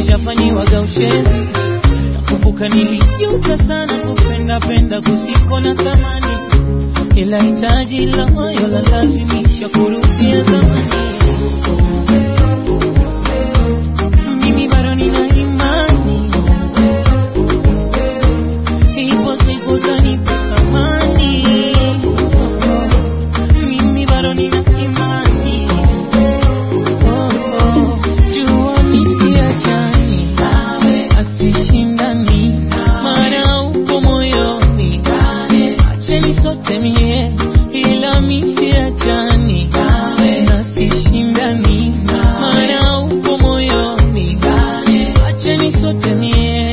nishafanyiwaga ushenzi nakumbuka nilijuta sana kupenda penda kusiko na thamani ila hitaji la moyo la lazimisha kurudia zamani mimi bado nina imani ipo siku utanipa amani mimi bado nina imani jua nisiachani asishindani maana upo moyoni acheni sote mie ila misiachani nasishindani maana upo moyoni acheni sote mie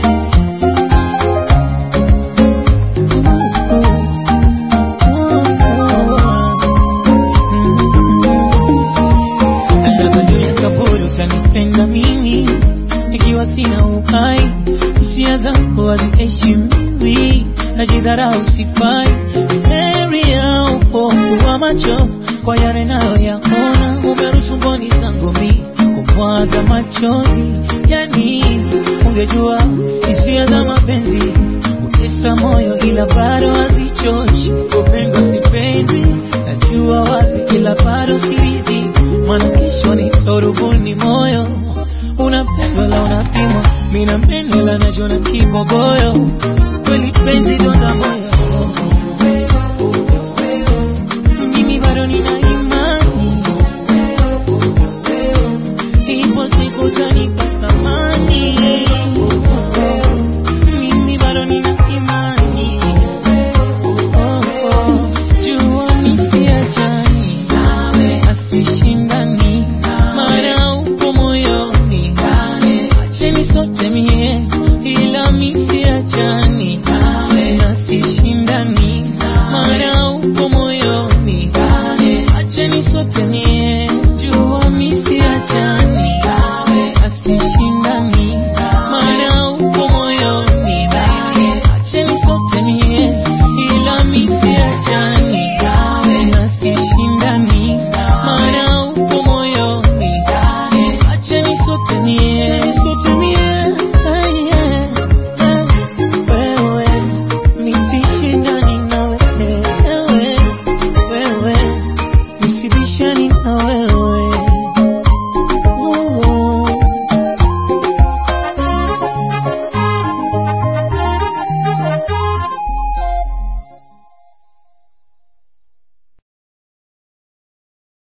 Nataka juu ya kaburi utanipenda mimi ikiwa sina uhai, hisia zangu haziheshimiwi, najidharau sifai, heri ya upofu wa macho kwa yale nayoyaona, umeruhusu mboni zangu mi kumwaga machozi, yani ungejua hisia za mapenzi utesa moyo, ila bado hazichoshi, upendo sipendi